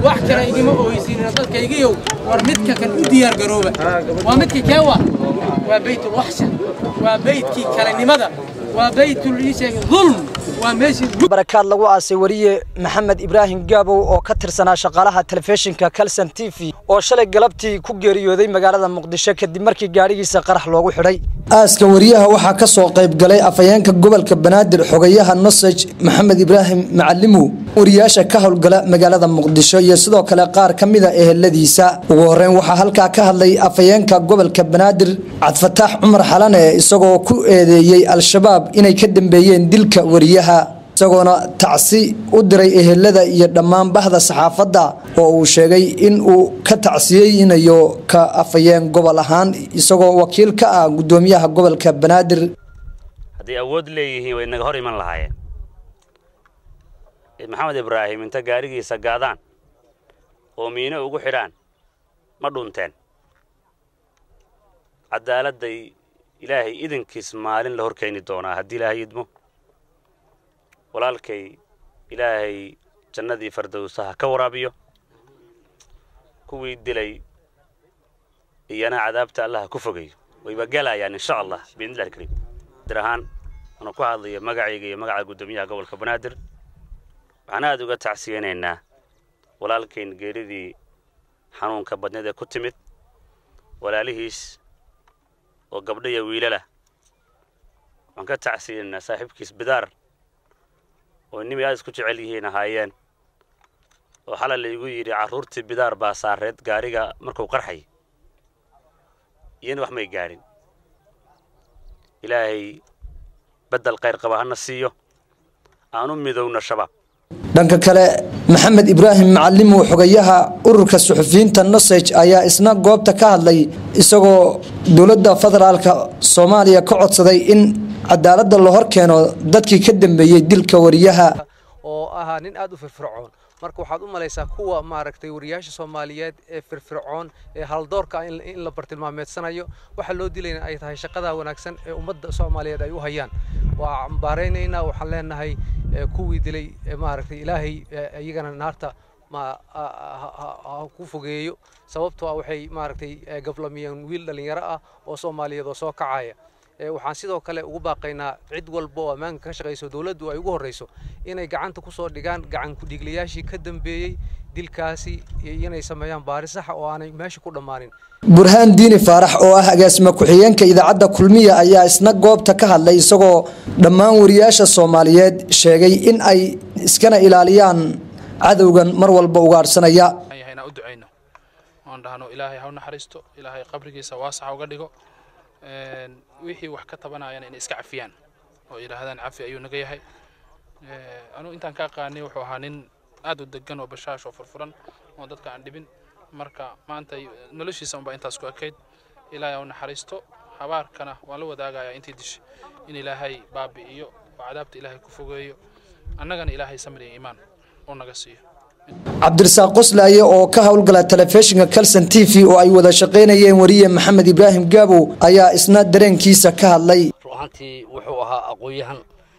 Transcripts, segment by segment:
wax kale igima ooysiinina dadkaygiyow war midka kan u diyaar garooba waa midka keewa waa baytulwaxsha waa beydkii kalenimada waa baytul iisheeg dulm waa meeshii barakaad lagu aasay wariye maxamed ibraahim gaabow oo ka tirsanaa shaqaalaha telefishinka kalson t v oo shalay galabtii ku geeriyooday magaalada muqdisho kadib markii gaadhigiisa qarax loogu xidhay aaska wariyaha waxaa ka soo qayb galay afhayeenka gobolka banaadir xogayaha nosej maxamed ibraahim macalimow wariyaasha ka howlgala magaalada muqdisho iyo sidoo kale qaar ka mida eheladiisa ugu horeyn waxaa halkaa ka hadlay afhayeenka gobolka banaadir cabdifataax cumar xalane isagoo ku eedeeyey al-shabaab inay ka dambeeyeen dilka wariyaha isagoona tacsi u diray ehelada iyo dhammaan bahda saxaafadda oo uu sheegay in uu ka tacsiyeynayo ka afhayeen gobol ahaan isagoo wakiil ka ah gudoomiyaha gobolka banaadir hadday awood leeyihiin way naga hor iman lahaayeen maxamed ibraahim inta gaarigiisa gaadaan oo miino ugu xidhaan ma dhunteen cadaaladday ilaahay idinkiis maalin la hor keeni doonaa haddii ilaahay idmo walaalkay ilaahay jannadii fardowsaha ka waraabiyo kuwii dilay iyana cadaabta allaha ku fogayo wayba gelayaan insha allah biidnillahi alkariim dir ahaan anu ku hadlayo magacayga iyo magaca guddoomiyaha gobolka banaadir waxaan aada uga tacsiyeynaynaa walaalkayn geeridii xanuunka badneed ee ku timid walaalihiis oo gabdho iyo wiilalah waxaan ka tacsiyeynaynaa saaxiibkiis bidaar oo nimay aad isku jecel yihiin ahaayeen oo xalay laygu yidhi carruurtii bidaar baa saareed gaariga markuu qarxay iyana wax may gaadhin ilaahay beddel khayr qaba hana siiyo aan u midowna shabaab dhanka kale maxamed ibraahim macalimow xogayaha ururka suxufiyiinta nosej ayaa isna goobta ka hadlay isagoo dowladda federaalka soomaaliya ka codsaday in cadaaladda la hor keeno dadkii ka dambeeyey dilka wariyaha oo ahaa nin aad u firfircoon marka waxaad u malaysaa kuwa maaragtay wariyaasha soomaaliyeed ee firfircoon ee haldoorka in la bartilmaameedsanayo waxa loo dilayna ay tahay shaqada wanaagsan ee ummadda soomaaliyeed ay u hayaan waa cambaaraynaynaa waxaan leenahay kuwii dilay maaragtay ilaahay iyagana naarta ma ku fogeeyo sababtoo ah waxay maaragtay gablamiyeen wiil dhallinyaro ah oo soomaaliyeed oo soo kacaya waxaan sidoo kale ugu baaqaynaa cid walba oo ammaanka ka shaqayso dowladdu ay ugu horreyso inay gacanta ku soo dhigaan gacan ku-dhiiglayaashii ka dambeeyey dilkaasi inay sameeyaan baari saxa oo aanay meesha ku dhammaanin burhaan diini faarax oo ah agaasima ku-xigeenka idaacadda kulmiya ayaa isna goobta ka hadlay isagoo dhammaan wariyaasha soomaaliyeed sheegay in ay iskana ilaaliyaan cadowgan mar walba ugaadhsanaya u ducayno oon dhahno ilaahay ha u naxariisto ilaahay qabrigiisa waasaxa uga dhigo wixii wax ka tabanayana inay iska cafiyaan oo yidhaahdaan cafi ayuu naga yahay anugu intaan ka aqaanay wuxuu ahaa nin aad u degan oo bashaash oo furfuran oo dadka aan dhibin marka maanta noloshiisa unbaa intaas ku ekayd ilaahay ha u naxariisto habaarkana waan la wadaagayaa intii dishay in ilaahay baabi'iyo oo cadaabta ilaahay ku fogeeyo annagana ilaahay samir iyo iimaan uu naga siiyo cabdirasaaq qoslaaye oo ka howlgala telefishinka calson t v oo ay wada shaqaynayeen wariye maxamed ibraahim gaabow ayaa isna dareenkiisa ka hadlay ruuxantii wuxuu ahaa aqoon-yahan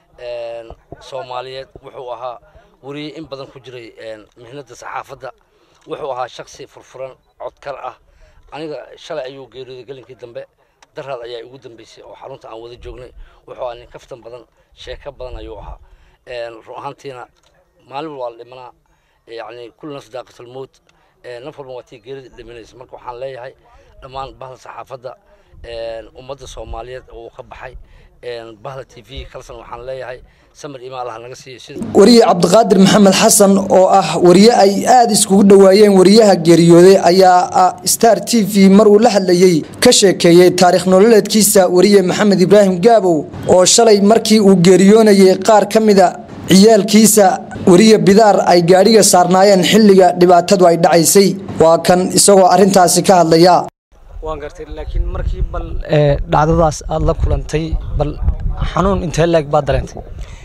soomaaliyeed wuxuu ahaa wariye in badan ku jiray mihnada saxaafadda wuxuu ahaa shaksi furfuran codkar ah aniga shalay ayuu geeriyooday gelinkii dambe daraad ayaa ugu dambeysay oo xarunta aan wada joognay wuxuu ahaa nin kaftan badan sheeko badan ayuu ahaa run ahaantiina maalin waa la dhimanaa يعني كل نفس ذاقة الموت نفر مواتي جريد دمينيس مركو حان ليهاي دمان بهل صحافة أمد الصومالية وخبحي بهل تي في خلصا وحان ليهاي سمر إيمان الله نغسي wariye cabdiqaadir maxamed xasan oo ah wariye ay aada iskugu dhowaayeen wariyaha geeriyooday ayaa ah star t v mar uu la hadlayey ka sheekeeyey taariikh nololeedkiisa wariye maxamed ibraahim gaabow oo shalay markii uu geeriyoonayay qaar ka mida ciyaalkiisa weriye bidaar ay gaadhiga saarnaayeen xilliga dhibaatadu ay dhacaysay waa kan isagoo arrintaasi ka hadlaya waan gartay laakiin markii bal dhacdadaas aada la kulantay bal xanuun intee leeg baad dareentay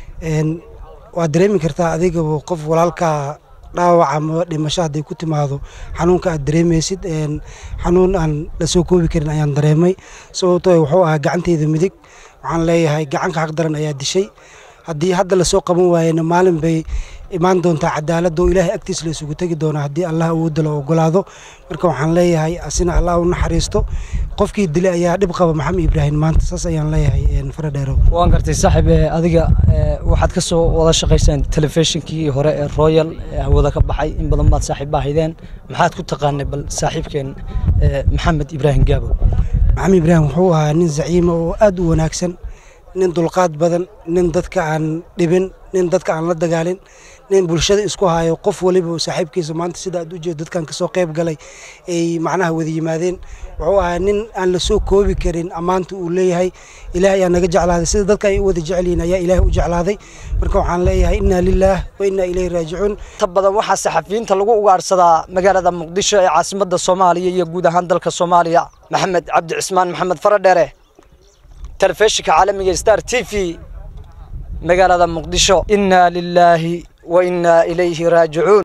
waad dareemi kartaa adigaba qof walaalkaa dhaawac ama dhimasho hadday ku timaado xanuunka aad dareemaysid xanuun aan la soo koobi karin ayaan dareemay sababtoo wuxuu ahaa gacanteyda midig waxaan leeyahay gacanka xaq daran ayaa dishay haddii hadda lasoo qaban waayena maalin bay imaan doontaa cadaalad oo ilaahay agtiis la isugu tegi doona haddii allah awoodda la ogolaado marka waxaan leeyahay asina allah u naxariisto qofkii dilay ayaa dhib qaba maxamed ibraahim maanta saas ayaan leeyahay faradheerow waan gartay saaxiib ee adiga ee, waxaad ka soo wada shaqaysaan telefishinkii hore ee royal ee hawada ka baxay in badan baad saaxiib ahaydeen maxaad ku taqaanay bal saaxiibkeen ee, maxamed ibraahim gaabo maxamed ibraahim wuxuu ahaa nin zaciima oo aad u wanaagsan nin dulqaad badan nin dadka aan dhibin nin dadka aan la dagaalin nin bulshada isku hayo qof waliba oo saaxiibkiisa maanta sida aad u jeedo dadkan kasoo qayb galay ay macnaha wada yimaadeen wuxuu ahaa nin aan la soo koobi karin ammaanta uu leeyahay ilaahay ayaa naga jeclaaday sida dadka ay u wada jecel yihiin ayaa ilaahay u jeclaaday marka waxaan leeyahay inna lillaah wa inna ilayhi raajicuun inta badan waxaa saxafiyiinta lagu ugaarsadaa magaalada muqdisho ee caasimadda soomaaliya iyo guud ahaan dalka soomaaliya maxamed cabdi cismaan maxamed faradheere telefishinka caalamiga star t v magaalada muqdisho inaa lilaahi wa inaa ilayhi raajicuun